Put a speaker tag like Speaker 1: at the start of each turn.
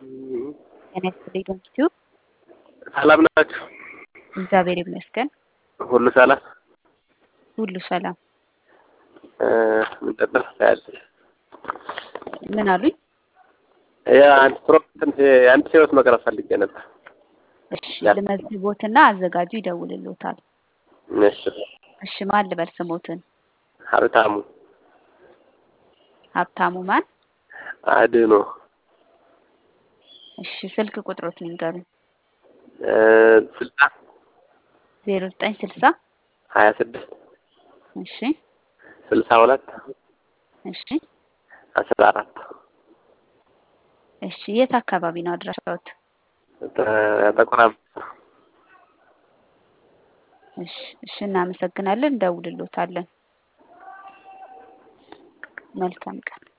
Speaker 1: ጤና ይስጥልኝ ዶንኪቲዩ
Speaker 2: ሰላም ናችሁ?
Speaker 1: እግዚአብሔር ይመስገን
Speaker 2: ሁሉ ሰላም
Speaker 1: ሁሉ ሰላም።
Speaker 2: ምንድን ነው ያለሽ?
Speaker 1: ምን አሉኝ?
Speaker 2: የአንድ ፕሮጀክት የአንድ ሺህ ህይወት መቅረብ ፈልጌ ነበር።
Speaker 1: እሺ ልመዝግቦትና አዘጋጁ ይደውልልዎታል።
Speaker 2: እሺ
Speaker 1: እሺ ማን ልበል ስሞትን?
Speaker 2: ሀብታሙ
Speaker 1: ሀብታሙ ማን?
Speaker 2: አድኖ
Speaker 1: እሺ ስልክ ቁጥሮትን ንገሩኝ።
Speaker 2: ስልሳ
Speaker 1: ዜሮ ዘጠኝ ስልሳ
Speaker 2: ሀያ ስድስት
Speaker 1: እሺ
Speaker 2: ስልሳ ሁለት
Speaker 1: እሺ
Speaker 2: አስራ አራት
Speaker 1: እሺ የት አካባቢ ነው አድራሻዎት?
Speaker 2: ጥቁር አንበሳ
Speaker 1: እሺ እሺ እናመሰግናለን። እንደውልልዎታለን። መልካም ቀን